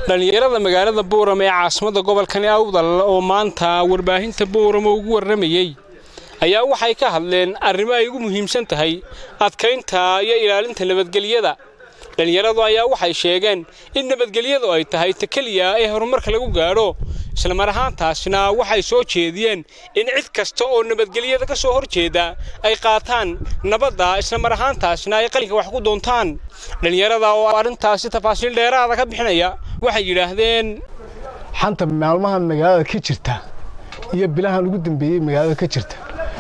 dhallinyarada magaalada buuram ee caasimadda gobolkani awdal oo maanta warbaahinta buuram ugu warramayey ayaa waxay ka hadleen arrimo ay ugu muhiimsan tahay adkaynta iyo ilaalinta nabadgelyada dhallinyaradu ayaa waxay sheegeen in nabadgelyadu ay tahay ta keliya ee horumarka lagu gaadho islamar ahaantaasna waxay soo jeediyeen in cid kasta oo nabadgelyada ka soo horjeeda ay qaataan nabadda islamar ahaantaasna ay qalinka wax ku doontaan dhallinyarada oo arrintaasi tafaasiil dheeraada ka bixinaya waxay yidhaahdeen xanta maalmahan magaalada ka jirta iyo bilahan ugu dambeeyey magaalada ka jirta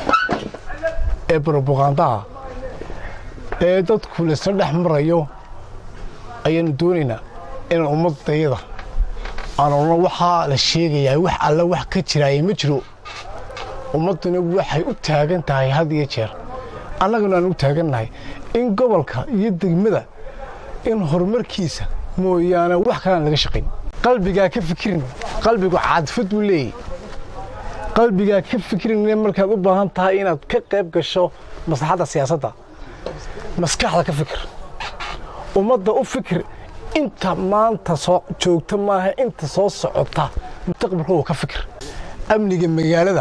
ee broboqaandaha ee dadku laisla dhex marayo ayaanu doonaynaa inaan ummadayada aan odhan waxaa la sheegayaa wax alla wax ka jiraaya ma jiro ummadduna waxay u taagan tahay had iyo jeer annaguna aan u taagannahay in gobolka iyo degmada in horumarkiisa mooyaane wax kalaan laga shaqayn qalbigaa ka fikirin qalbigu caadifad buu leeyahy qalbigaa ka fikirin markaad u baahan tahay inaad ka qayb gasho maslaxadda siyaasadda maskaxda ka fikir ummadda u fikir inta maanta soo joogta maaha inta soo socota mustaqbalkooda ka fikir amniga magaalada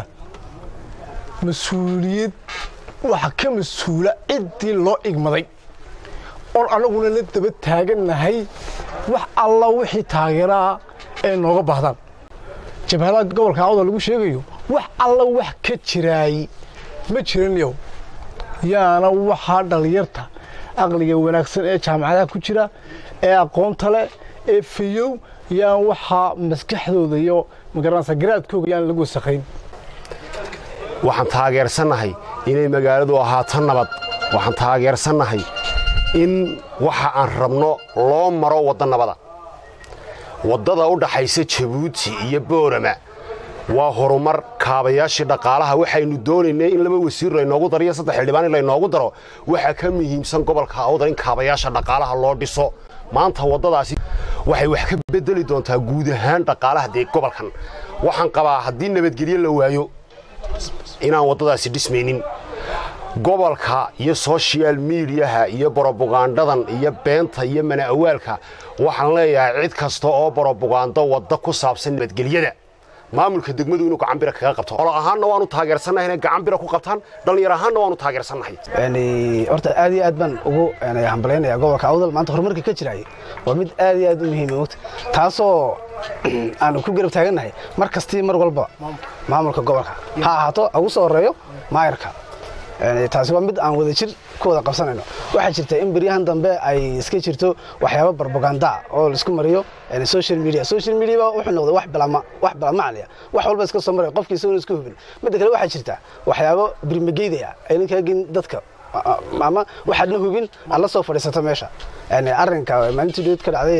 mas-uuliyad waxa ka mas-uula ciddii loo igmaday oon annaguna la daba taagannahay wax alla wixii taageeraa ee nooga baahdaan jabhadaha gobolka awda lagu sheegayo wax alla wax ka jiraay ma jiran yow yaana waxaa dhallinyarta aqliga wanaagsan ee jaamacadaha ku jira ee aqoonta leh ee fayow yaan waxaa maskaxdooda iyo magaranaysa garaadkooga yaan lagu wasakhayn waxaan taageersannahay inay magaaladu ahaato nabad waxaan taageersannahay in waxa aan rabno loo maro wadda nabada waddada u dhaxaysa jabuuti iyo boorama waa horumar kaabayaashii dhaqaalaha waxaynu doonaynay in laba wasiir laynoogu daro iyo saddex xildhibaan in laynoogu daro waxaa ka muhiimsan gobolka awdal in kaabayaasha dhaqaalaha loo dhiso maanta waddadaasi waxay wax ka bedeli doontaa guud ahaan dhaqaalaha dee gobolkan waxaan qabaa haddii nabadgelyo la waayo inaan waddadaasi dhismaynin gobolka iyo sochial midiyaha iyo brobagandhadan iyo beenta iyo mana-awaalka waxaan leeyahay cid kasta oo brobagando wadda ku saabsan nabadgelyada maamulka degmadu inuu gacanbira kaga qabto olo ahaanna waanu taageersannahay inay gacanbira ku qabtaan dhallinyar ahaanna waanu taageersannahay horta aad iyo aad baan ugu hambalaynayaa gobolka awdal maanta horumarka ka jiraayay waa mid aad iyo aad u muhiima mogta taasoo aanu ku garab taagannahay mar kastii mar walba maamulka gobolka ha ahaato ugu soo horeeyo maayarka taasi waa mid aan wada jir ku wada qabsanayno waxaa jirta in beryahan dambe ay iska jirto waxyaabo barbaganda oo laisku mariyo social media social media baa wuxuu noqday wax bilama wax bilamacliya wax walba iska soo maray qofkii isaguna iska hubin midda kale waxaa jirta waxyaabo birmageydaya aynan kaagin dadka ama waxaadna hubin aad la soo fadhiisato meesha arrinka maalintii dhood ka dhacday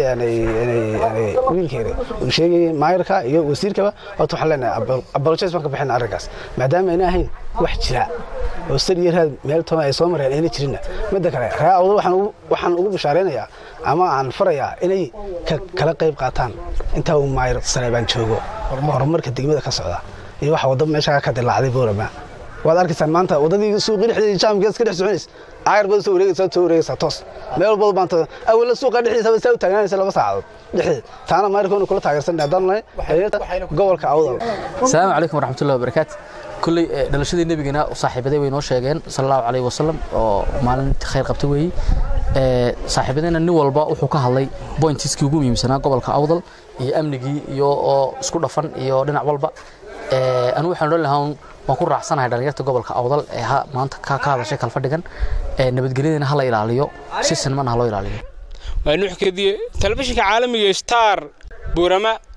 wiilkeeda uu sheegayay maayarka iyo wasiirkaba horta waxaan leenahay apologize baan ka bixina arrinkaas maadaama ayna ahayn wax jira oo sar iyo raad meel toma ay soo mareen ayna jirinna midda kale ree awdal waxaan ugu bishaaraynayaa ama aan farayaa inay kala qayb qaataan intaa uu maayar saleebaan joogo horumarka degmada ka socda iyo waxa wadda meesha ka dilaacday boorama waad arkaysaan maanta waddadii suuqii dhexdeedii jaamkeed iska dhex soconays caayar baad soo wareegaysaa soo wareegaysaa toos meel walbada baanta awalla suuqa dhexdiisa saa u taagnaanaysa laba saacadood dhexdeed taana maayarkoona kula taageersan haddaan nahay gobolka awdal asalaamu calaykum waraxmatullahi wabarakaatu kulley dhalashadii nebigana saaxiibaday way noo sheegeen sala allahu calayhi wasalam oo maalin khayr qabta weeye saaxiibadayna nin walba wuxuu ka hadlay bointiskii ugu muhiimsanaa gobolka awdal iyo amnigii iyo oo isku dhafan iyo dhinac walba anu waxaan odhan lahaa waan ku raacsanahay dhalinyarta gobolka awdal ee maanta ka hadashay kalfadhigan nabadgelyadana ha la ilaaliyo si sinmana ha loo ilaaliyo waa nuux kediye telefishinka caalamiga star buurama